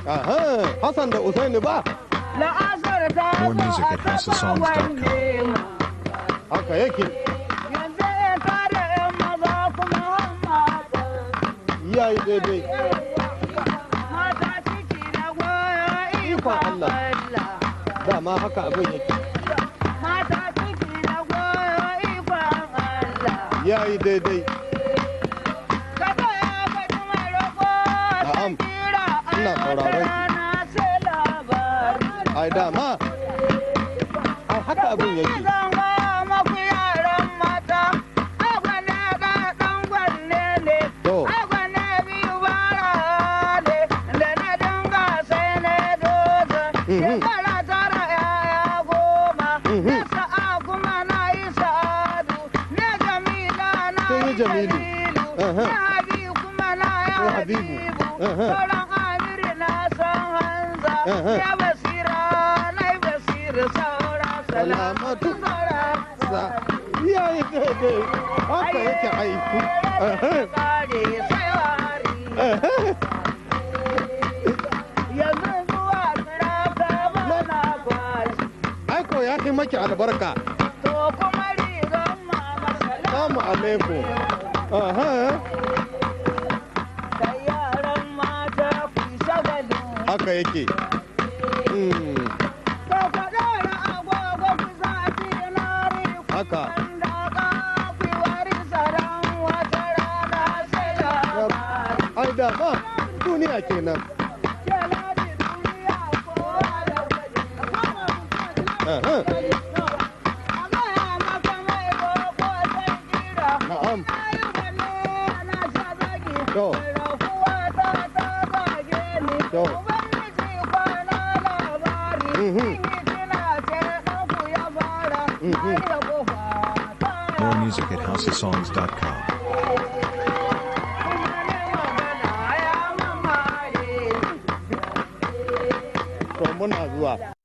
Aha, Hassan da Usaini ba? la'asar ta More music at houseofsongs.com. Haka yake. yanzu ya tare yan maza kuma hamma Yayi daidai. mata ciki da goyo Ikon Allah. Allah Dama haka abin yake. mata ciki da goyo ikon Allah Yayi daidai. Kaga ya faɗi mai roƙo Na'am. sai kira Ina sauraron ki. rana sai labari. Ai dama. Ai haka abin yake. Zan gaya maku yaran mata, agwane ga ɗan gwanne ne, To. agwane biyu bara ne, da na dinga sai na doza. Mhm. Shekara tara yaya goma, Mhm. na sa'a kuma na yi sa'adu, na jamila na Kin yi yi Jamilu. jalilu, Aha. na habibu kuma na yi Ko Habibu. habibu, Aha. sauran amiri na san hanza, Aha. ya basira na yi basira saura Salamatu. saura. Sa. Yayi daidai. Haka yake aiku. Aha. Kare sai wari. Aha. Yanzu zuwa tsiraka bana kwashi. Ai ko ya kai maki albarka. To kuma rigan mama Salamu alaikum. Aha. da yaran mata ku shagalin. Haka yake. Mm. To ku ɗora agogo ku zafi na riku. Haka. Da ka ku wari saran wata rana sai labari. Ai dama duniya kenan. Keladi duniya kowa da waje. Aha. Na'am. To. To. Mhm. Mhm. More music at houseofsongs.com. To muna zuwa.